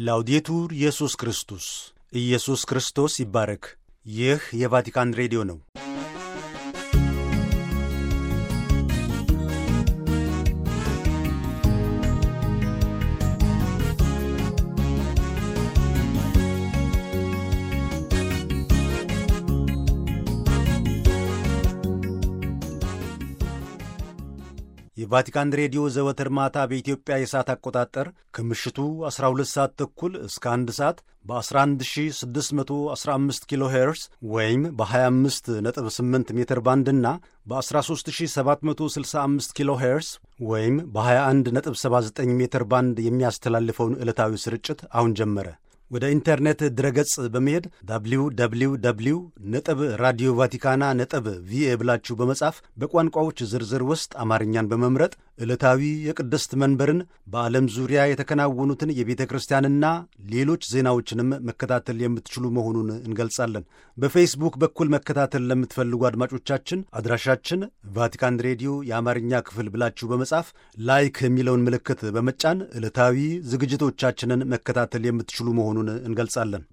ላውዴቱር ኢየሱስ ክርስቶስ ኢየሱስ ክርስቶስ ይባረክ። ይህ የቫቲካን ሬዲዮ ነው። የቫቲካን ሬዲዮ ዘወትር ማታ በኢትዮጵያ የሰዓት አቆጣጠር ከምሽቱ 12 ሰዓት ተኩል እስከ 1 ሰዓት በ11615 ኪሎ ሄርስ ወይም በ258 ሜትር ባንድ እና በ13765 ኪሎ ሄርስ ወይም በ2179 ሜትር ባንድ የሚያስተላልፈውን ዕለታዊ ስርጭት አሁን ጀመረ። ወደ ኢንተርኔት ድረገጽ በመሄድ ዳብሊው ዳብሊው ዳብሊው ነጥብ ራዲዮ ቫቲካና ነጥብ ቪኤ ብላችሁ በመጻፍ በቋንቋዎች ዝርዝር ውስጥ አማርኛን በመምረጥ ዕለታዊ የቅድስት መንበርን በዓለም ዙሪያ የተከናወኑትን የቤተ ክርስቲያንና ሌሎች ዜናዎችንም መከታተል የምትችሉ መሆኑን እንገልጻለን። በፌስቡክ በኩል መከታተል ለምትፈልጉ አድማጮቻችን አድራሻችን ቫቲካን ሬዲዮ የአማርኛ ክፍል ብላችሁ በመጻፍ ላይክ የሚለውን ምልክት በመጫን ዕለታዊ ዝግጅቶቻችንን መከታተል የምትችሉ መሆኑን እንገልጻለን።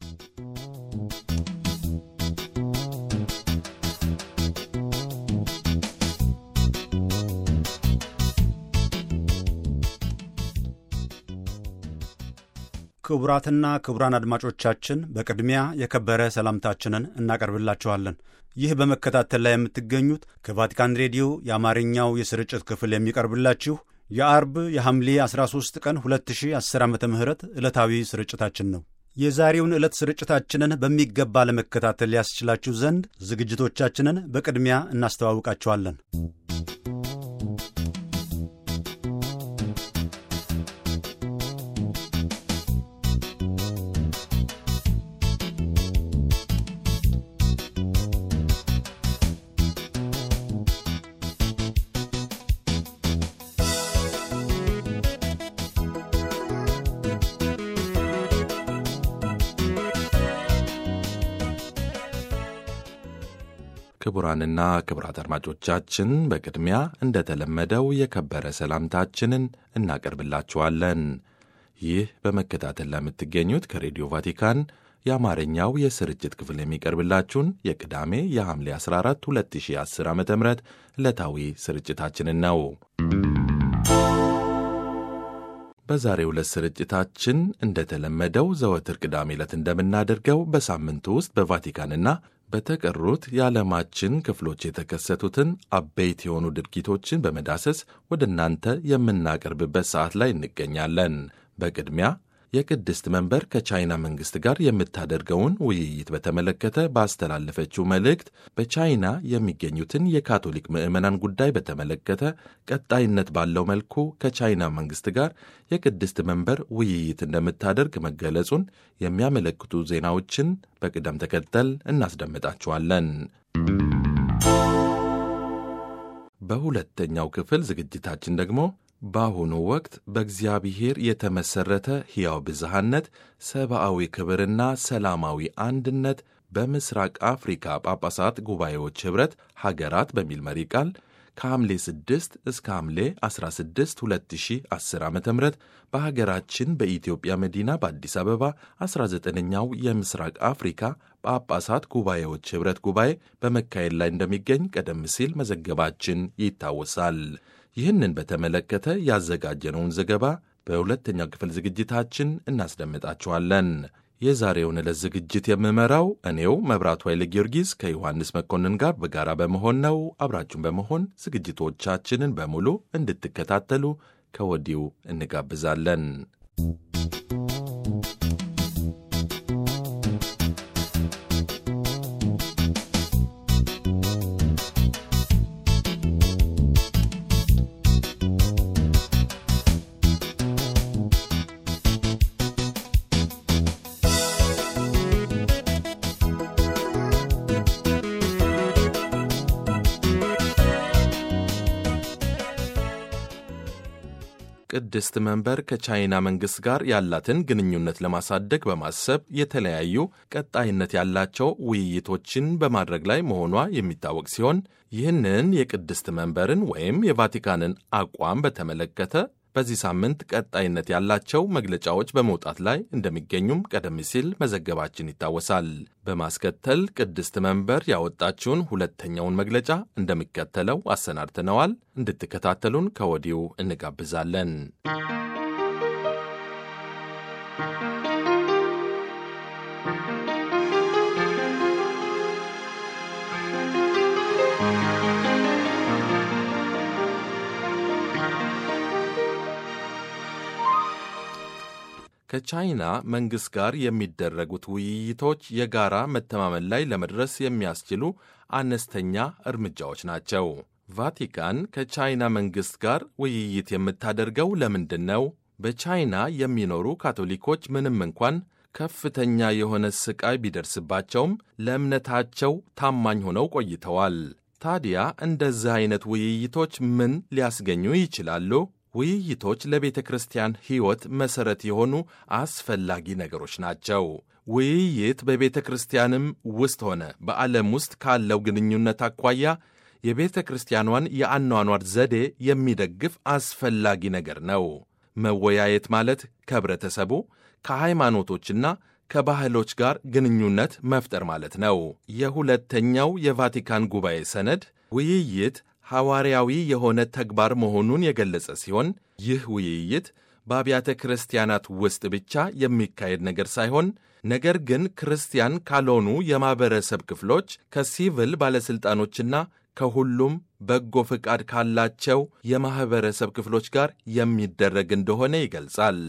ክቡራትና ክቡራን አድማጮቻችን በቅድሚያ የከበረ ሰላምታችንን እናቀርብላችኋለን። ይህ በመከታተል ላይ የምትገኙት ከቫቲካን ሬዲዮ የአማርኛው የስርጭት ክፍል የሚቀርብላችሁ የአርብ የሐምሌ 13 ቀን 2010 ዓ ም ዕለታዊ ስርጭታችን ነው። የዛሬውን ዕለት ስርጭታችንን በሚገባ ለመከታተል ያስችላችሁ ዘንድ ዝግጅቶቻችንን በቅድሚያ እናስተዋውቃችኋለን። ክቡራንና ክቡራት አድማጮቻችን በቅድሚያ እንደተለመደው የከበረ ሰላምታችንን እናቀርብላችኋለን። ይህ በመከታተል ለምትገኙት ከሬዲዮ ቫቲካን የአማርኛው የስርጭት ክፍል የሚቀርብላችሁን የቅዳሜ የሐምሌ 14 2010 ዓ ም ዕለታዊ ስርጭታችንን ነው። በዛሬው ዕለት ስርጭታችን እንደተለመደው ዘወትር ቅዳሜ ዕለት እንደምናደርገው በሳምንቱ ውስጥ በቫቲካንና በተቀሩት የዓለማችን ክፍሎች የተከሰቱትን አበይት የሆኑ ድርጊቶችን በመዳሰስ ወደ እናንተ የምናቀርብበት ሰዓት ላይ እንገኛለን። በቅድሚያ የቅድስት መንበር ከቻይና መንግሥት ጋር የምታደርገውን ውይይት በተመለከተ ባስተላለፈችው መልእክት በቻይና የሚገኙትን የካቶሊክ ምዕመናን ጉዳይ በተመለከተ ቀጣይነት ባለው መልኩ ከቻይና መንግሥት ጋር የቅድስት መንበር ውይይት እንደምታደርግ መገለጹን የሚያመለክቱ ዜናዎችን በቅደም ተከተል እናስደምጣችኋለን። በሁለተኛው ክፍል ዝግጅታችን ደግሞ በአሁኑ ወቅት በእግዚአብሔር የተመሠረተ ሕያው ብዝሃነት፣ ሰብአዊ ክብርና ሰላማዊ አንድነት በምስራቅ አፍሪካ ጳጳሳት ጉባኤዎች ኅብረት ሀገራት በሚል መሪ ቃል ከሐምሌ 6 እስከ ሐምሌ 16 2010 ዓ ም በሀገራችን በኢትዮጵያ መዲና በአዲስ አበባ 19ኛው የምስራቅ አፍሪካ ጳጳሳት ጉባኤዎች ኅብረት ጉባኤ በመካሄድ ላይ እንደሚገኝ ቀደም ሲል መዘገባችን ይታወሳል። ይህንን በተመለከተ ያዘጋጀነውን ዘገባ በሁለተኛው ክፍል ዝግጅታችን እናስደምጣችኋለን። የዛሬውን ዕለት ዝግጅት የምመራው እኔው መብራቱ ኃይለ ጊዮርጊስ ከዮሐንስ መኮንን ጋር በጋራ በመሆን ነው። አብራችሁን በመሆን ዝግጅቶቻችንን በሙሉ እንድትከታተሉ ከወዲሁ እንጋብዛለን። ቅድስት መንበር ከቻይና መንግሥት ጋር ያላትን ግንኙነት ለማሳደግ በማሰብ የተለያዩ ቀጣይነት ያላቸው ውይይቶችን በማድረግ ላይ መሆኗ የሚታወቅ ሲሆን ይህንን የቅድስት መንበርን ወይም የቫቲካንን አቋም በተመለከተ በዚህ ሳምንት ቀጣይነት ያላቸው መግለጫዎች በመውጣት ላይ እንደሚገኙም ቀደም ሲል መዘገባችን ይታወሳል። በማስከተል ቅድስት መንበር ያወጣችውን ሁለተኛውን መግለጫ እንደሚከተለው አሰናድተነዋል። እንድትከታተሉን ከወዲሁ እንጋብዛለን። ከቻይና መንግሥት ጋር የሚደረጉት ውይይቶች የጋራ መተማመን ላይ ለመድረስ የሚያስችሉ አነስተኛ እርምጃዎች ናቸው። ቫቲካን ከቻይና መንግሥት ጋር ውይይት የምታደርገው ለምንድን ነው? በቻይና የሚኖሩ ካቶሊኮች ምንም እንኳን ከፍተኛ የሆነ ሥቃይ ቢደርስባቸውም ለእምነታቸው ታማኝ ሆነው ቆይተዋል። ታዲያ እንደዚህ ዐይነት ውይይቶች ምን ሊያስገኙ ይችላሉ? ውይይቶች ለቤተ ክርስቲያን ሕይወት መሠረት የሆኑ አስፈላጊ ነገሮች ናቸው። ውይይት በቤተ ክርስቲያንም ውስጥ ሆነ በዓለም ውስጥ ካለው ግንኙነት አኳያ የቤተ ክርስቲያኗን የአኗኗር ዘዴ የሚደግፍ አስፈላጊ ነገር ነው። መወያየት ማለት ከኅብረተሰቡ ከሃይማኖቶችና ከባህሎች ጋር ግንኙነት መፍጠር ማለት ነው። የሁለተኛው የቫቲካን ጉባኤ ሰነድ ውይይት ሐዋርያዊ የሆነ ተግባር መሆኑን የገለጸ ሲሆን ይህ ውይይት በአብያተ ክርስቲያናት ውስጥ ብቻ የሚካሄድ ነገር ሳይሆን ነገር ግን ክርስቲያን ካልሆኑ የማኅበረሰብ ክፍሎች ከሲቪል ባለሥልጣኖችና ከሁሉም በጎ ፍቃድ ካላቸው የማኅበረሰብ ክፍሎች ጋር የሚደረግ እንደሆነ ይገልጻል።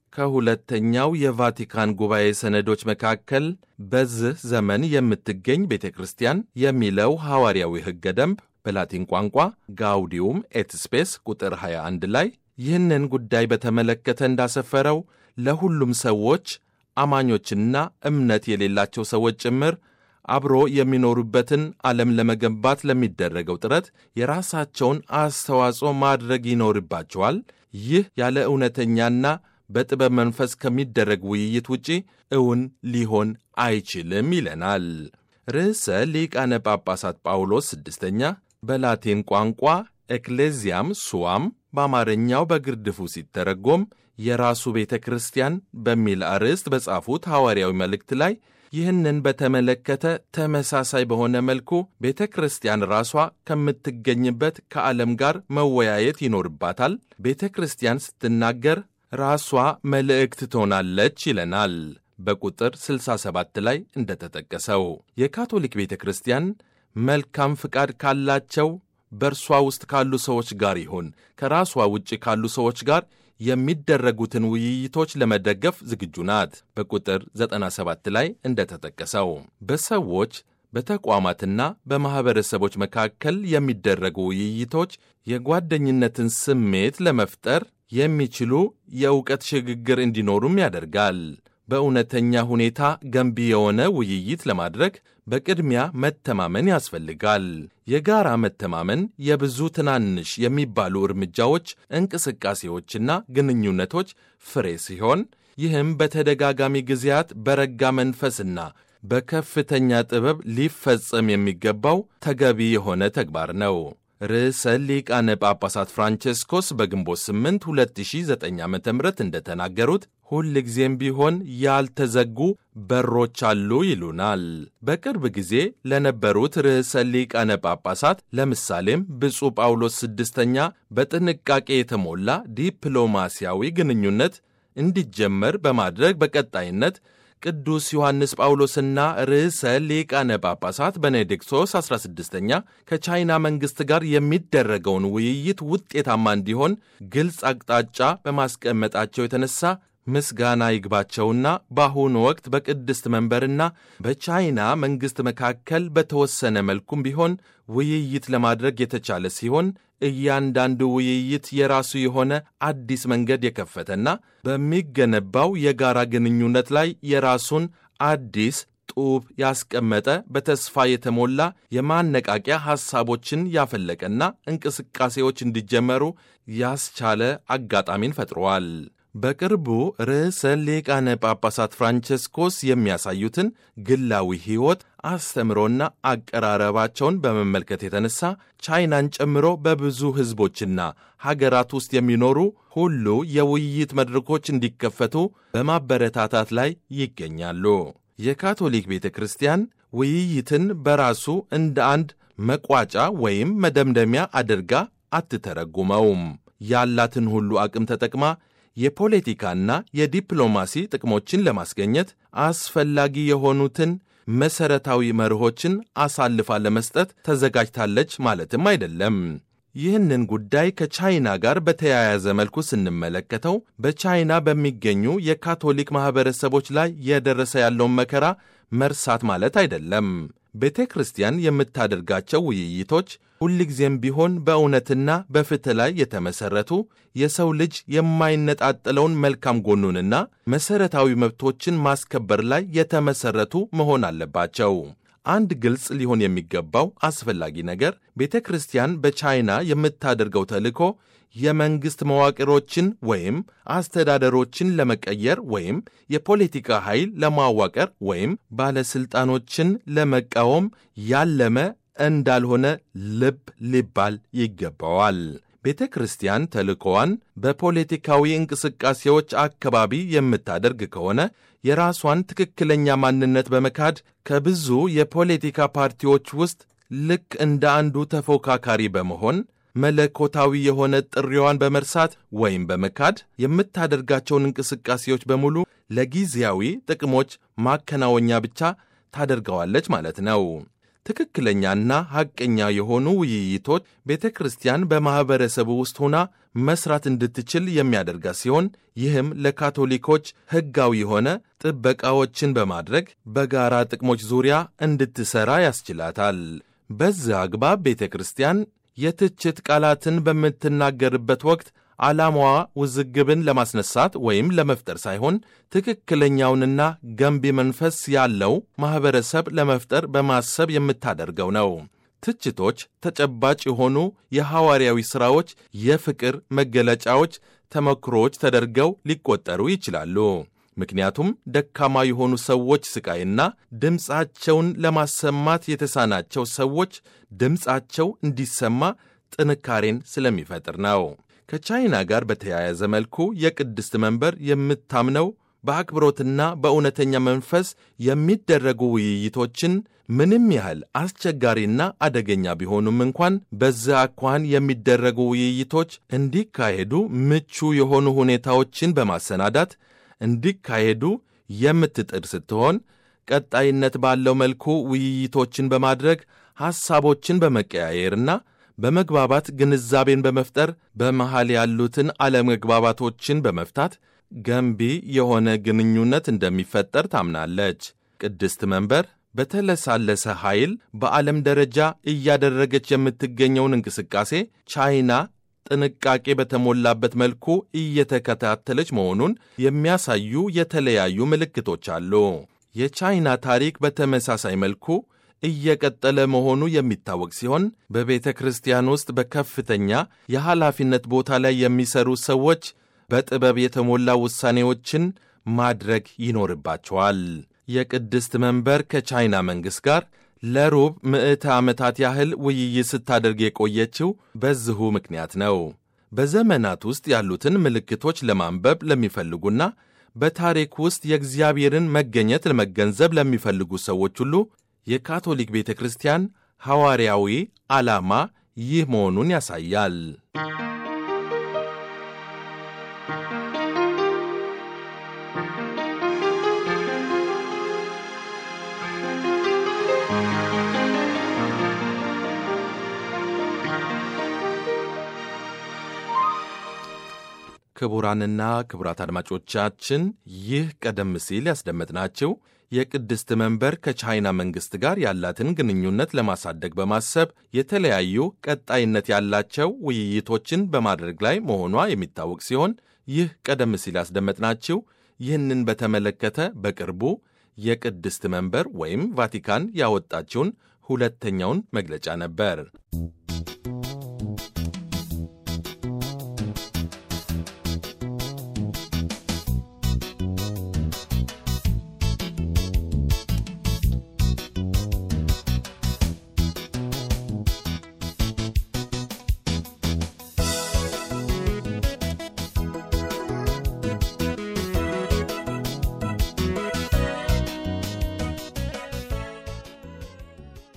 ከሁለተኛው የቫቲካን ጉባኤ ሰነዶች መካከል በዚህ ዘመን የምትገኝ ቤተ ክርስቲያን የሚለው ሐዋርያዊ ሕገ ደንብ በላቲን ቋንቋ ጋውዲዩም ኤት ስፔስ ቁጥር 21 ላይ ይህንን ጉዳይ በተመለከተ እንዳሰፈረው ለሁሉም ሰዎች አማኞችና እምነት የሌላቸው ሰዎች ጭምር አብሮ የሚኖሩበትን ዓለም ለመገንባት ለሚደረገው ጥረት የራሳቸውን አስተዋጽኦ ማድረግ ይኖርባቸዋል። ይህ ያለ እውነተኛና በጥበብ መንፈስ ከሚደረግ ውይይት ውጪ እውን ሊሆን አይችልም ይለናል። ርዕሰ ሊቃነ ጳጳሳት ጳውሎስ ስድስተኛ በላቲን ቋንቋ ኤክሌዚያም ሱዋም በአማርኛው በግርድፉ ሲተረጎም የራሱ ቤተ ክርስቲያን በሚል አርዕስት በጻፉት ሐዋርያዊ መልእክት ላይ ይህንን በተመለከተ ተመሳሳይ በሆነ መልኩ ቤተ ክርስቲያን ራሷ ከምትገኝበት ከዓለም ጋር መወያየት ይኖርባታል። ቤተ ክርስቲያን ስትናገር ራሷ መልእክት ትሆናለች ይለናል። በቁጥር 67 ላይ እንደተጠቀሰው የካቶሊክ ቤተ ክርስቲያን መልካም ፍቃድ ካላቸው በእርሷ ውስጥ ካሉ ሰዎች ጋር ይሁን ከራሷ ውጭ ካሉ ሰዎች ጋር የሚደረጉትን ውይይቶች ለመደገፍ ዝግጁ ናት። በቁጥር 97 ላይ እንደተጠቀሰው በሰዎች በተቋማትና በማኅበረሰቦች መካከል የሚደረጉ ውይይቶች የጓደኝነትን ስሜት ለመፍጠር የሚችሉ የእውቀት ሽግግር እንዲኖሩም ያደርጋል። በእውነተኛ ሁኔታ ገንቢ የሆነ ውይይት ለማድረግ በቅድሚያ መተማመን ያስፈልጋል። የጋራ መተማመን የብዙ ትናንሽ የሚባሉ እርምጃዎች፣ እንቅስቃሴዎችና ግንኙነቶች ፍሬ ሲሆን ይህም በተደጋጋሚ ጊዜያት በረጋ መንፈስና በከፍተኛ ጥበብ ሊፈጸም የሚገባው ተገቢ የሆነ ተግባር ነው። ርዕሰ ሊቃነ ጳጳሳት ፍራንቼስኮስ በግንቦት 8 2009 ዓ ም እንደተናገሩት ሁል ጊዜም ቢሆን ያልተዘጉ በሮች አሉ ይሉናል። በቅርብ ጊዜ ለነበሩት ርዕሰ ሊቃነ ጳጳሳት ለምሳሌም ብፁዕ ጳውሎስ ስድስተኛ በጥንቃቄ የተሞላ ዲፕሎማሲያዊ ግንኙነት እንዲጀመር በማድረግ በቀጣይነት ቅዱስ ዮሐንስ ጳውሎስና ርዕሰ ሊቃነ ጳጳሳት ቤኔዲክቶስ 16ኛ ከቻይና መንግሥት ጋር የሚደረገውን ውይይት ውጤታማ እንዲሆን ግልጽ አቅጣጫ በማስቀመጣቸው የተነሳ ምስጋና ይግባቸውና በአሁኑ ወቅት በቅድስት መንበርና በቻይና መንግሥት መካከል በተወሰነ መልኩም ቢሆን ውይይት ለማድረግ የተቻለ ሲሆን እያንዳንዱ ውይይት የራሱ የሆነ አዲስ መንገድ የከፈተና በሚገነባው የጋራ ግንኙነት ላይ የራሱን አዲስ ጡብ ያስቀመጠ በተስፋ የተሞላ የማነቃቂያ ሐሳቦችን ያፈለቀና እንቅስቃሴዎች እንዲጀመሩ ያስቻለ አጋጣሚን ፈጥሯል። በቅርቡ ርዕሰ ሊቃነ ጳጳሳት ፍራንቸስኮስ የሚያሳዩትን ግላዊ ሕይወት አስተምሮና አቀራረባቸውን በመመልከት የተነሳ ቻይናን ጨምሮ በብዙ ሕዝቦችና ሀገራት ውስጥ የሚኖሩ ሁሉ የውይይት መድረኮች እንዲከፈቱ በማበረታታት ላይ ይገኛሉ። የካቶሊክ ቤተ ክርስቲያን ውይይትን በራሱ እንደ አንድ መቋጫ ወይም መደምደሚያ አድርጋ አትተረጉመውም። ያላትን ሁሉ አቅም ተጠቅማ የፖለቲካና የዲፕሎማሲ ጥቅሞችን ለማስገኘት አስፈላጊ የሆኑትን መሠረታዊ መርሆችን አሳልፋ ለመስጠት ተዘጋጅታለች ማለትም አይደለም። ይህንን ጉዳይ ከቻይና ጋር በተያያዘ መልኩ ስንመለከተው በቻይና በሚገኙ የካቶሊክ ማኅበረሰቦች ላይ የደረሰ ያለውን መከራ መርሳት ማለት አይደለም። ቤተ ክርስቲያን የምታደርጋቸው ውይይቶች ሁልጊዜም ቢሆን በእውነትና በፍትሕ ላይ የተመሠረቱ የሰው ልጅ የማይነጣጠለውን መልካም ጎኑንና መሠረታዊ መብቶችን ማስከበር ላይ የተመሠረቱ መሆን አለባቸው። አንድ ግልጽ ሊሆን የሚገባው አስፈላጊ ነገር ቤተ ክርስቲያን በቻይና የምታደርገው ተልእኮ የመንግሥት መዋቅሮችን ወይም አስተዳደሮችን ለመቀየር ወይም የፖለቲካ ኃይል ለማዋቀር ወይም ባለሥልጣኖችን ለመቃወም ያለመ እንዳልሆነ ልብ ሊባል ይገባዋል። ቤተ ክርስቲያን ተልእኮዋን በፖለቲካዊ እንቅስቃሴዎች አካባቢ የምታደርግ ከሆነ የራሷን ትክክለኛ ማንነት በመካድ ከብዙ የፖለቲካ ፓርቲዎች ውስጥ ልክ እንደ አንዱ ተፎካካሪ በመሆን መለኮታዊ የሆነ ጥሪዋን በመርሳት ወይም በመካድ የምታደርጋቸውን እንቅስቃሴዎች በሙሉ ለጊዜያዊ ጥቅሞች ማከናወኛ ብቻ ታደርገዋለች ማለት ነው። ትክክለኛና ሐቀኛ የሆኑ ውይይቶች ቤተ ክርስቲያን በማኅበረሰቡ ውስጥ ሆና መስራት እንድትችል የሚያደርጋት ሲሆን ይህም ለካቶሊኮች ሕጋዊ የሆነ ጥበቃዎችን በማድረግ በጋራ ጥቅሞች ዙሪያ እንድትሠራ ያስችላታል። በዚህ አግባብ ቤተ ክርስቲያን የትችት ቃላትን በምትናገርበት ወቅት ዓላማዋ ውዝግብን ለማስነሳት ወይም ለመፍጠር ሳይሆን ትክክለኛውንና ገንቢ መንፈስ ያለው ማኅበረሰብ ለመፍጠር በማሰብ የምታደርገው ነው። ትችቶች ተጨባጭ የሆኑ የሐዋርያዊ ሥራዎች፣ የፍቅር መገለጫዎች፣ ተመክሮዎች ተደርገው ሊቆጠሩ ይችላሉ። ምክንያቱም ደካማ የሆኑ ሰዎች ስቃይና ድምፃቸውን ለማሰማት የተሳናቸው ሰዎች ድምፃቸው እንዲሰማ ጥንካሬን ስለሚፈጥር ነው። ከቻይና ጋር በተያያዘ መልኩ የቅድስት መንበር የምታምነው በአክብሮትና በእውነተኛ መንፈስ የሚደረጉ ውይይቶችን ምንም ያህል አስቸጋሪና አደገኛ ቢሆኑም እንኳን በዚያ አኳኋን የሚደረጉ ውይይቶች እንዲካሄዱ ምቹ የሆኑ ሁኔታዎችን በማሰናዳት እንዲካሄዱ የምትጥር ስትሆን ቀጣይነት ባለው መልኩ ውይይቶችን በማድረግ ሐሳቦችን በመቀያየርና በመግባባት ግንዛቤን በመፍጠር በመሃል ያሉትን አለመግባባቶችን በመፍታት ገንቢ የሆነ ግንኙነት እንደሚፈጠር ታምናለች። ቅድስት መንበር በተለሳለሰ ኃይል በዓለም ደረጃ እያደረገች የምትገኘውን እንቅስቃሴ ቻይና ጥንቃቄ በተሞላበት መልኩ እየተከታተለች መሆኑን የሚያሳዩ የተለያዩ ምልክቶች አሉ። የቻይና ታሪክ በተመሳሳይ መልኩ እየቀጠለ መሆኑ የሚታወቅ ሲሆን በቤተ ክርስቲያን ውስጥ በከፍተኛ የኃላፊነት ቦታ ላይ የሚሰሩ ሰዎች በጥበብ የተሞላ ውሳኔዎችን ማድረግ ይኖርባቸዋል። የቅድስት መንበር ከቻይና መንግሥት ጋር ለሩብ ምዕተ ዓመታት ያህል ውይይት ስታደርግ የቆየችው በዚሁ ምክንያት ነው። በዘመናት ውስጥ ያሉትን ምልክቶች ለማንበብ ለሚፈልጉና በታሪክ ውስጥ የእግዚአብሔርን መገኘት ለመገንዘብ ለሚፈልጉ ሰዎች ሁሉ የካቶሊክ ቤተ ክርስቲያን ሐዋርያዊ ዓላማ ይህ መሆኑን ያሳያል። ክቡራንና ክቡራት አድማጮቻችን ይህ ቀደም ሲል ያስደመጥናቸው የቅድስት መንበር ከቻይና መንግሥት ጋር ያላትን ግንኙነት ለማሳደግ በማሰብ የተለያዩ ቀጣይነት ያላቸው ውይይቶችን በማድረግ ላይ መሆኗ የሚታወቅ ሲሆን ይህ ቀደም ሲል ያስደመጥናችሁ ይህንን በተመለከተ በቅርቡ የቅድስት መንበር ወይም ቫቲካን ያወጣችውን ሁለተኛውን መግለጫ ነበር።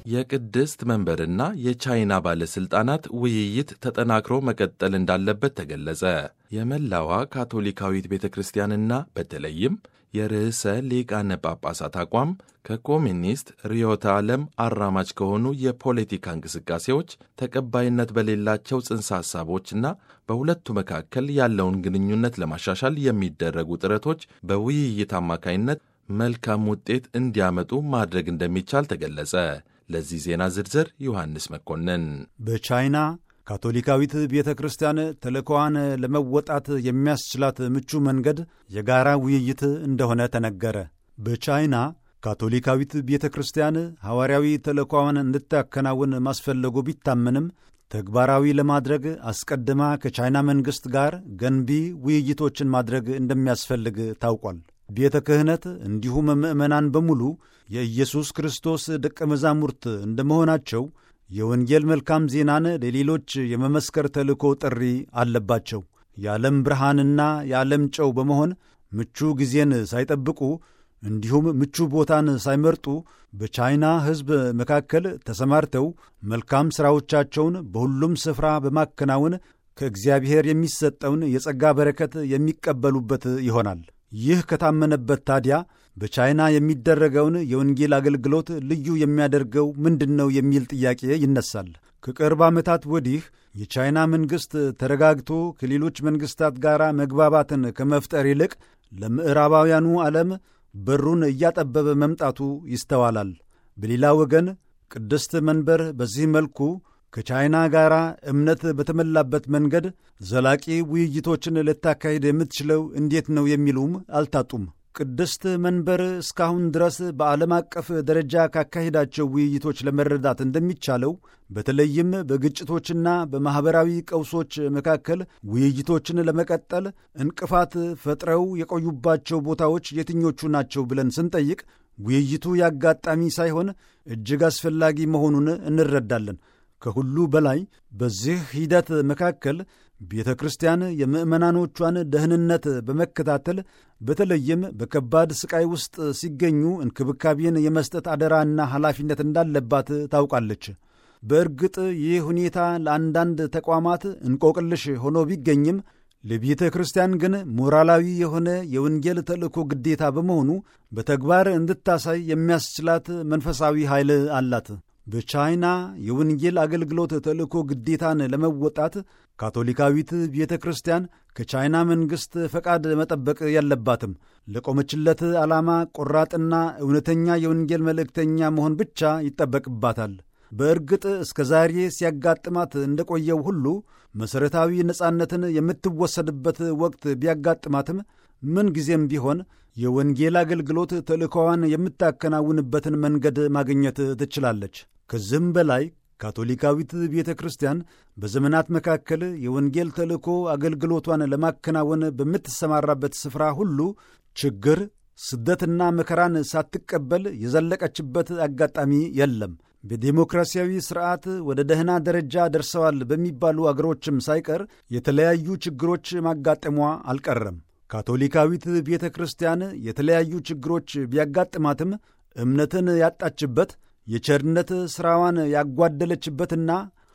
የቅድስት መንበርና የቻይና ባለሥልጣናት ውይይት ተጠናክሮ መቀጠል እንዳለበት ተገለጸ። የመላዋ ካቶሊካዊት ቤተ ክርስቲያንና በተለይም የርዕሰ ሊቃነ ጳጳሳት አቋም ከኮሚኒስት ርዕዮተ ዓለም አራማጅ ከሆኑ የፖለቲካ እንቅስቃሴዎች ተቀባይነት በሌላቸው ጽንሰ ሐሳቦችና በሁለቱ መካከል ያለውን ግንኙነት ለማሻሻል የሚደረጉ ጥረቶች በውይይት አማካይነት መልካም ውጤት እንዲያመጡ ማድረግ እንደሚቻል ተገለጸ። ለዚህ ዜና ዝርዝር ዮሐንስ መኮንን። በቻይና ካቶሊካዊት ቤተ ክርስቲያን ተልእኮዋን ለመወጣት የሚያስችላት ምቹ መንገድ የጋራ ውይይት እንደሆነ ተነገረ። በቻይና ካቶሊካዊት ቤተ ክርስቲያን ሐዋርያዊ ተልእኮዋን እንድታከናውን ማስፈለጉ ቢታመንም ተግባራዊ ለማድረግ አስቀድማ ከቻይና መንግሥት ጋር ገንቢ ውይይቶችን ማድረግ እንደሚያስፈልግ ታውቋል። ቤተ ክህነት እንዲሁም ምዕመናን በሙሉ የኢየሱስ ክርስቶስ ደቀ መዛሙርት እንደመሆናቸው የወንጌል መልካም ዜናን ለሌሎች የመመስከር ተልእኮ ጥሪ አለባቸው። የዓለም ብርሃንና የዓለም ጨው በመሆን ምቹ ጊዜን ሳይጠብቁ እንዲሁም ምቹ ቦታን ሳይመርጡ በቻይና ሕዝብ መካከል ተሰማርተው መልካም ሥራዎቻቸውን በሁሉም ስፍራ በማከናወን ከእግዚአብሔር የሚሰጠውን የጸጋ በረከት የሚቀበሉበት ይሆናል። ይህ ከታመነበት ታዲያ በቻይና የሚደረገውን የወንጌል አገልግሎት ልዩ የሚያደርገው ምንድን ነው የሚል ጥያቄ ይነሳል። ከቅርብ ዓመታት ወዲህ የቻይና መንግሥት ተረጋግቶ ከሌሎች መንግሥታት ጋር መግባባትን ከመፍጠር ይልቅ ለምዕራባውያኑ ዓለም በሩን እያጠበበ መምጣቱ ይስተዋላል። በሌላ ወገን ቅድስት መንበር በዚህ መልኩ ከቻይና ጋር እምነት በተሞላበት መንገድ ዘላቂ ውይይቶችን ልታካሂድ የምትችለው እንዴት ነው የሚሉም አልታጡም። ቅድስት መንበር እስካሁን ድረስ በዓለም አቀፍ ደረጃ ካካሄዳቸው ውይይቶች ለመረዳት እንደሚቻለው በተለይም በግጭቶችና በማኅበራዊ ቀውሶች መካከል ውይይቶችን ለመቀጠል እንቅፋት ፈጥረው የቆዩባቸው ቦታዎች የትኞቹ ናቸው ብለን ስንጠይቅ ውይይቱ ያጋጣሚ ሳይሆን እጅግ አስፈላጊ መሆኑን እንረዳለን። ከሁሉ በላይ በዚህ ሂደት መካከል ቤተ ክርስቲያን የምዕመናኖቿን ደህንነት በመከታተል በተለይም በከባድ ሥቃይ ውስጥ ሲገኙ እንክብካቤን የመስጠት አደራና ኃላፊነት እንዳለባት ታውቃለች። በእርግጥ ይህ ሁኔታ ለአንዳንድ ተቋማት እንቆቅልሽ ሆኖ ቢገኝም ለቤተ ክርስቲያን ግን ሞራላዊ የሆነ የወንጌል ተልእኮ ግዴታ በመሆኑ በተግባር እንድታሳይ የሚያስችላት መንፈሳዊ ኃይል አላት። በቻይና የወንጌል አገልግሎት ተልእኮ ግዴታን ለመወጣት ካቶሊካዊት ቤተ ክርስቲያን ከቻይና መንግሥት ፈቃድ መጠበቅ የለባትም። ለቆመችለት ዓላማ ቆራጥና እውነተኛ የወንጌል መልእክተኛ መሆን ብቻ ይጠበቅባታል። በእርግጥ እስከ ዛሬ ሲያጋጥማት እንደቆየው ሁሉ መሠረታዊ ነጻነትን የምትወሰድበት ወቅት ቢያጋጥማትም ምንጊዜም ቢሆን የወንጌል አገልግሎት ተልእኮዋን የምታከናውንበትን መንገድ ማግኘት ትችላለች። ከዚህም በላይ ካቶሊካዊት ቤተ ክርስቲያን በዘመናት መካከል የወንጌል ተልእኮ አገልግሎቷን ለማከናወን በምትሰማራበት ስፍራ ሁሉ ችግር፣ ስደትና መከራን ሳትቀበል የዘለቀችበት አጋጣሚ የለም። በዴሞክራሲያዊ ስርዓት ወደ ደህና ደረጃ ደርሰዋል በሚባሉ አገሮችም ሳይቀር የተለያዩ ችግሮች ማጋጠሟ አልቀረም። ካቶሊካዊት ቤተ ክርስቲያን የተለያዩ ችግሮች ቢያጋጥማትም እምነትን ያጣችበት የቸርነት ሥራዋን ያጓደለችበትና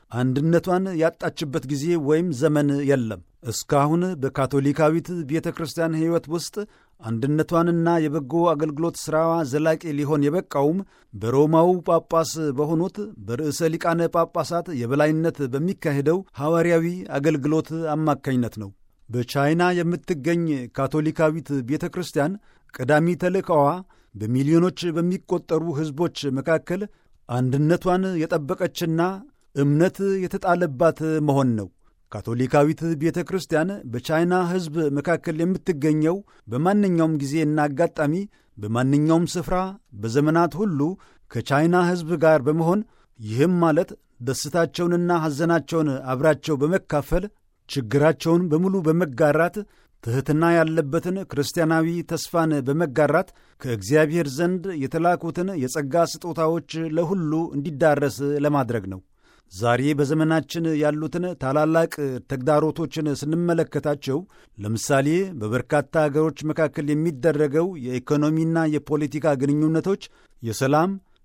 አንድነቷን ያጣችበት ጊዜ ወይም ዘመን የለም። እስካሁን በካቶሊካዊት ቤተ ክርስቲያን ሕይወት ውስጥ አንድነቷንና የበጎ አገልግሎት ሥራዋ ዘላቂ ሊሆን የበቃውም በሮማው ጳጳስ በሆኑት በርዕሰ ሊቃነ ጳጳሳት የበላይነት በሚካሄደው ሐዋርያዊ አገልግሎት አማካኝነት ነው። በቻይና የምትገኝ ካቶሊካዊት ቤተ ክርስቲያን ቀዳሚ ተልእካዋ በሚሊዮኖች በሚቆጠሩ ሕዝቦች መካከል አንድነቷን የጠበቀችና እምነት የተጣለባት መሆን ነው። ካቶሊካዊት ቤተ ክርስቲያን በቻይና ሕዝብ መካከል የምትገኘው በማንኛውም ጊዜና አጋጣሚ በማንኛውም ስፍራ በዘመናት ሁሉ ከቻይና ሕዝብ ጋር በመሆን ይህም ማለት ደስታቸውንና ሐዘናቸውን አብራቸው በመካፈል ችግራቸውን በሙሉ በመጋራት ትሕትና ያለበትን ክርስቲያናዊ ተስፋን በመጋራት ከእግዚአብሔር ዘንድ የተላኩትን የጸጋ ስጦታዎች ለሁሉ እንዲዳረስ ለማድረግ ነው። ዛሬ በዘመናችን ያሉትን ታላላቅ ተግዳሮቶችን ስንመለከታቸው ለምሳሌ በበርካታ አገሮች መካከል የሚደረገው የኢኮኖሚና የፖለቲካ ግንኙነቶች፣ የሰላም፣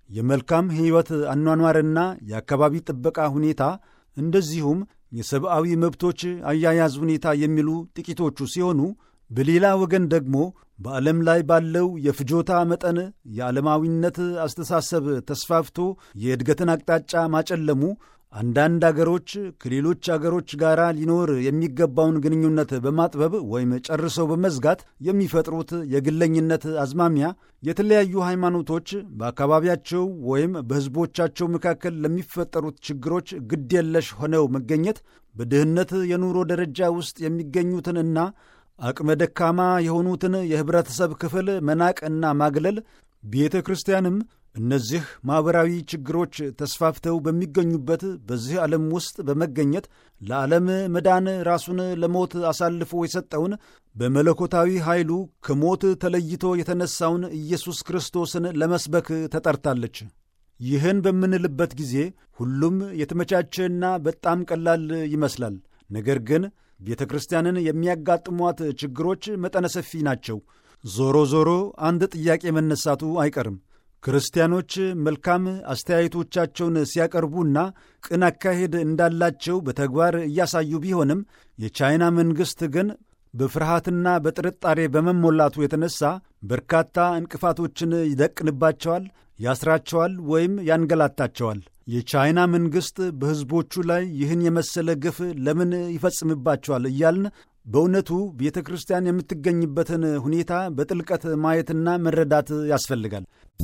የመልካም ሕይወት አኗኗርና የአካባቢ ጥበቃ ሁኔታ እንደዚሁም የሰብአዊ መብቶች አያያዝ ሁኔታ የሚሉ ጥቂቶቹ ሲሆኑ በሌላ ወገን ደግሞ በዓለም ላይ ባለው የፍጆታ መጠን የዓለማዊነት አስተሳሰብ ተስፋፍቶ የእድገትን አቅጣጫ ማጨለሙ አንዳንድ አገሮች ከሌሎች አገሮች ጋር ሊኖር የሚገባውን ግንኙነት በማጥበብ ወይም ጨርሰው በመዝጋት የሚፈጥሩት የግለኝነት አዝማሚያ የተለያዩ ሃይማኖቶች በአካባቢያቸው ወይም በሕዝቦቻቸው መካከል ለሚፈጠሩት ችግሮች ግድየለሽ ሆነው መገኘት በድህነት የኑሮ ደረጃ ውስጥ የሚገኙትንና አቅመ ደካማ የሆኑትን የኅብረተሰብ ክፍል መናቅ እና ማግለል ቤተ ክርስቲያንም እነዚህ ማኅበራዊ ችግሮች ተስፋፍተው በሚገኙበት በዚህ ዓለም ውስጥ በመገኘት ለዓለም መዳን ራሱን ለሞት አሳልፎ የሰጠውን በመለኮታዊ ኃይሉ ከሞት ተለይቶ የተነሣውን ኢየሱስ ክርስቶስን ለመስበክ ተጠርታለች። ይህን በምንልበት ጊዜ ሁሉም የተመቻቸና በጣም ቀላል ይመስላል። ነገር ግን ቤተ ክርስቲያንን የሚያጋጥሟት ችግሮች መጠነ ሰፊ ናቸው። ዞሮ ዞሮ አንድ ጥያቄ መነሳቱ አይቀርም። ክርስቲያኖች መልካም አስተያየቶቻቸውን ሲያቀርቡና ቅን አካሄድ እንዳላቸው በተግባር እያሳዩ ቢሆንም የቻይና መንግሥት ግን በፍርሃትና በጥርጣሬ በመሞላቱ የተነሳ በርካታ እንቅፋቶችን ይደቅንባቸዋል፣ ያስራቸዋል ወይም ያንገላታቸዋል። የቻይና መንግሥት በሕዝቦቹ ላይ ይህን የመሰለ ግፍ ለምን ይፈጽምባቸዋል እያልን በእውነቱ ቤተ ክርስቲያን የምትገኝበትን ሁኔታ በጥልቀት ማየትና መረዳት ያስፈልጋል።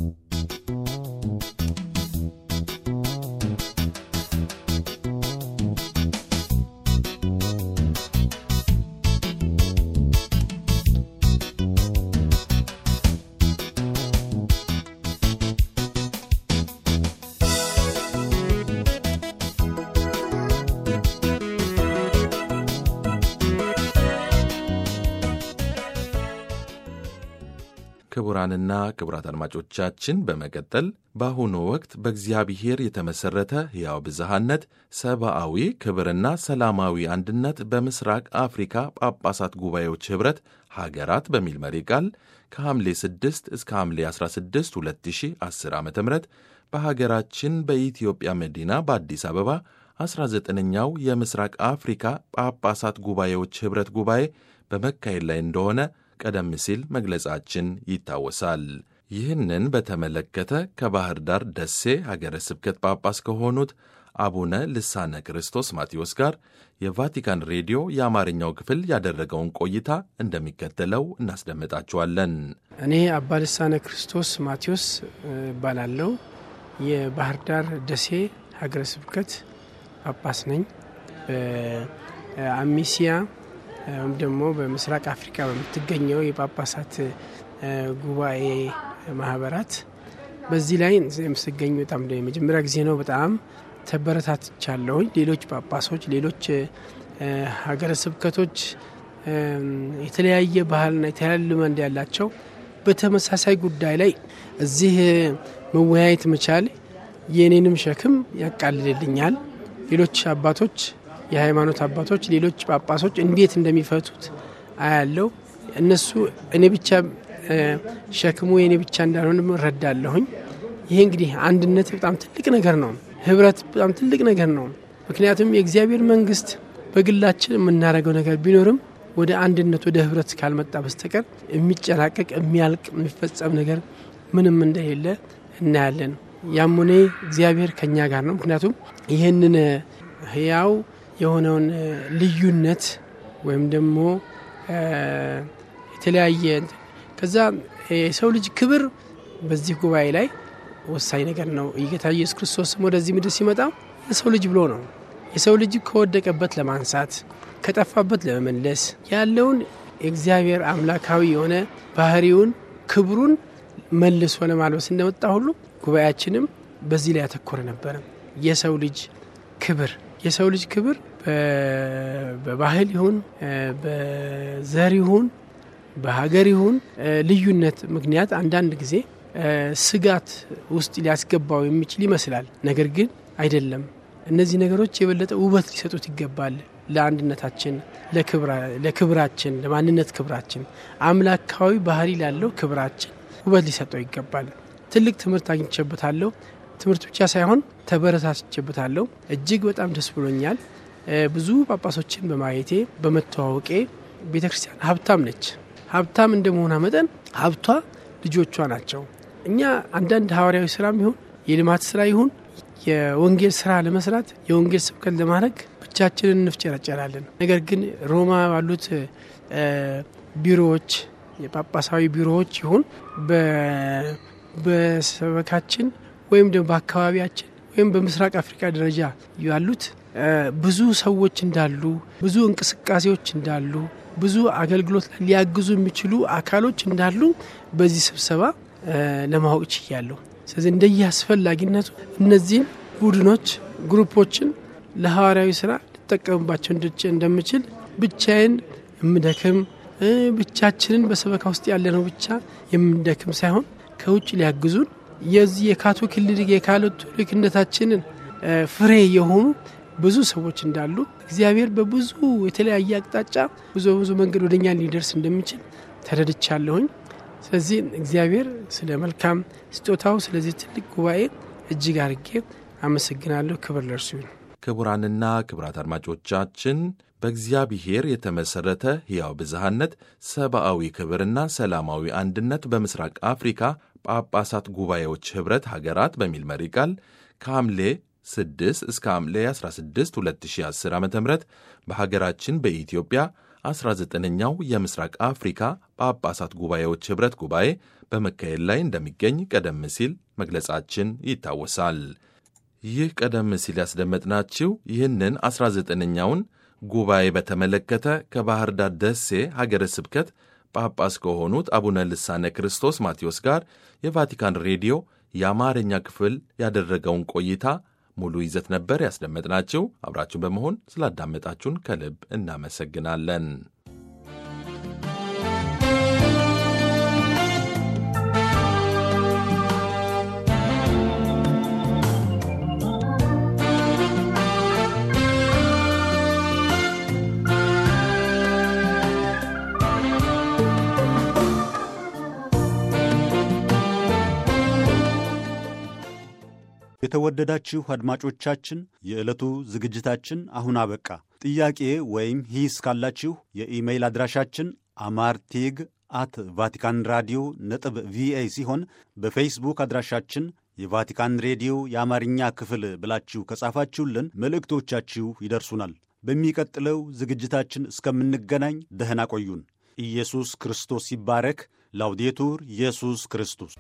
ክቡራንና ክቡራት አድማጮቻችን በመቀጠል በአሁኑ ወቅት በእግዚአብሔር የተመሠረተ ሕያው ብዝሃነት፣ ሰብአዊ ክብርና ሰላማዊ አንድነት በምስራቅ አፍሪካ ጳጳሳት ጉባኤዎች ኅብረት ሀገራት በሚል መሪ ቃል ከሐምሌ 6 እስከ ሐምሌ 16 2010 ዓ ም በሀገራችን በኢትዮጵያ መዲና በአዲስ አበባ 19ኛው የምስራቅ አፍሪካ ጳጳሳት ጉባኤዎች ኅብረት ጉባኤ በመካሄድ ላይ እንደሆነ ቀደም ሲል መግለጻችን ይታወሳል። ይህንን በተመለከተ ከባህር ዳር ደሴ ሀገረ ስብከት ጳጳስ ከሆኑት አቡነ ልሳነ ክርስቶስ ማቴዎስ ጋር የቫቲካን ሬዲዮ የአማርኛው ክፍል ያደረገውን ቆይታ እንደሚከተለው እናስደምጣችኋለን። እኔ አባ ልሳነ ክርስቶስ ማቴዎስ እባላለሁ። የባህር ዳር ደሴ ሀገረ ስብከት ጳጳስ ነኝ። በአሚሲያ ወይም ደግሞ በምስራቅ አፍሪካ በምትገኘው የጳጳሳት ጉባኤ ማህበራት በዚህ ላይ የምስገኝ በጣም የመጀመሪያ ጊዜ ነው። በጣም ተበረታትቻለሁኝ። ሌሎች ጳጳሶች፣ ሌሎች ሀገረ ስብከቶች የተለያየ ባህልና የተለያየ ልማድ ያላቸው በተመሳሳይ ጉዳይ ላይ እዚህ መወያየት መቻል የእኔንም ሸክም ያቃልልልኛል። ሌሎች አባቶች የሃይማኖት አባቶች ሌሎች ጳጳሶች እንዴት እንደሚፈቱት አያለው። እነሱ እኔ ብቻ ሸክሙ የእኔ ብቻ እንዳልሆን እረዳለሁኝ። ይሄ እንግዲህ አንድነት በጣም ትልቅ ነገር ነው። ህብረት በጣም ትልቅ ነገር ነው። ምክንያቱም የእግዚአብሔር መንግስት በግላችን የምናደርገው ነገር ቢኖርም ወደ አንድነት ወደ ህብረት ካልመጣ በስተቀር የሚጨናቀቅ የሚያልቅ የሚፈጸም ነገር ምንም እንደሌለ እናያለን። ያም ሆነ እግዚአብሔር ከኛ ጋር ነው። ምክንያቱም ይህንን ህያው የሆነውን ልዩነት ወይም ደግሞ የተለያየ ከዛ የሰው ልጅ ክብር በዚህ ጉባኤ ላይ ወሳኝ ነገር ነው። ጌታ ኢየሱስ ክርስቶስም ወደዚህ ምድር ሲመጣ የሰው ልጅ ብሎ ነው። የሰው ልጅ ከወደቀበት ለማንሳት ከጠፋበት ለመመለስ ያለውን የእግዚአብሔር አምላካዊ የሆነ ባህሪውን ክብሩን መልሶ ለማልበስ እንደመጣ ሁሉ ጉባኤያችንም በዚህ ላይ ያተኮረ ነበረ። የሰው ልጅ ክብር የሰው ልጅ ክብር በባህል ይሁን በዘር ይሁን በሀገር ይሁን ልዩነት ምክንያት አንዳንድ ጊዜ ስጋት ውስጥ ሊያስገባው የሚችል ይመስላል። ነገር ግን አይደለም። እነዚህ ነገሮች የበለጠ ውበት ሊሰጡት ይገባል። ለአንድነታችን፣ ለክብራችን፣ ለማንነት ክብራችን፣ አምላካዊ ባህሪ ላለው ክብራችን ውበት ሊሰጠው ይገባል። ትልቅ ትምህርት አግኝቼበታለሁ። ትምህርት ብቻ ሳይሆን ተበረታችቼበታለሁ። እጅግ በጣም ደስ ብሎኛል። ብዙ ጳጳሶችን በማየቴ በመተዋወቄ ቤተ ክርስቲያን ሀብታም ነች። ሀብታም እንደመሆኗ መጠን ሀብቷ ልጆቿ ናቸው። እኛ አንዳንድ ሐዋርያዊ ስራም ይሁን የልማት ስራ ይሁን የወንጌል ስራ ለመስራት የወንጌል ስብከት ለማድረግ ብቻችንን እንፍጨረጨራለን። ነገር ግን ሮማ ባሉት ቢሮዎች የጳጳሳዊ ቢሮዎች ይሁን በሰበካችን ወይም ደግሞ በአካባቢያችን ወይም በምስራቅ አፍሪካ ደረጃ ያሉት ብዙ ሰዎች እንዳሉ፣ ብዙ እንቅስቃሴዎች እንዳሉ፣ ብዙ አገልግሎት ሊያግዙ የሚችሉ አካሎች እንዳሉ በዚህ ስብሰባ ለማወቅ ችያለሁ። ስለዚህ እንደየ አስፈላጊነቱ እነዚህን ቡድኖች፣ ግሩፖችን ለሐዋርያዊ ስራ ልጠቀምባቸው እንደምችል ብቻዬን የምደክም ብቻችንን በሰበካ ውስጥ ያለነው ብቻ የምንደክም ሳይሆን ከውጭ ሊያግዙን የዚህ የካቶሊክ የካቶሊክነታችንን ፍሬ የሆኑ ብዙ ሰዎች እንዳሉ እግዚአብሔር በብዙ የተለያየ አቅጣጫ ብዙ ብዙ መንገድ ወደኛ ሊደርስ እንደሚችል ተረድቻለሁኝ። ስለዚህ እግዚአብሔር ስለ መልካም ስጦታው ስለዚህ ትልቅ ጉባኤ እጅግ አርጌ አመሰግናለሁ። ክብር ለእርሱ ይሁን። ክቡራንና ክቡራት አድማጮቻችን በእግዚአብሔር የተመሠረተ ሕያው ብዝሃነት፣ ሰብአዊ ክብርና ሰላማዊ አንድነት በምስራቅ አፍሪካ ጳጳሳት ጉባኤዎች ኅብረት ሀገራት በሚል መሪ ቃል ከሐምሌ 6 እስከ ሐምሌ 16 2010 ዓ ም በሀገራችን በኢትዮጵያ 19ኛው የምስራቅ አፍሪካ ጳጳሳት ጉባኤዎች ኅብረት ጉባኤ በመካሄድ ላይ እንደሚገኝ ቀደም ሲል መግለጻችን ይታወሳል። ይህ ቀደም ሲል ያስደመጥናችሁ ይህንን 19ኛውን ጉባኤ በተመለከተ ከባህር ዳር ደሴ ሀገረ ስብከት ጳጳስ ከሆኑት አቡነ ልሳነ ክርስቶስ ማቴዎስ ጋር የቫቲካን ሬዲዮ የአማርኛ ክፍል ያደረገውን ቆይታ ሙሉ ይዘት ነበር ያስደመጥናችሁ። አብራችሁን በመሆን ስላዳመጣችሁን ከልብ እናመሰግናለን። የተወደዳችሁ አድማጮቻችን የዕለቱ ዝግጅታችን አሁን አበቃ። ጥያቄ ወይም ሂስ ካላችሁ የኢሜይል አድራሻችን አማርቲግ አት ቫቲካን ራዲዮ ነጥብ ቪኦኤ ሲሆን በፌስቡክ አድራሻችን የቫቲካን ሬዲዮ የአማርኛ ክፍል ብላችሁ ከጻፋችሁልን መልእክቶቻችሁ ይደርሱናል። በሚቀጥለው ዝግጅታችን እስከምንገናኝ ደህና ቆዩን። ኢየሱስ ክርስቶስ ይባረክ። ላውዴቱር ኢየሱስ ክርስቶስ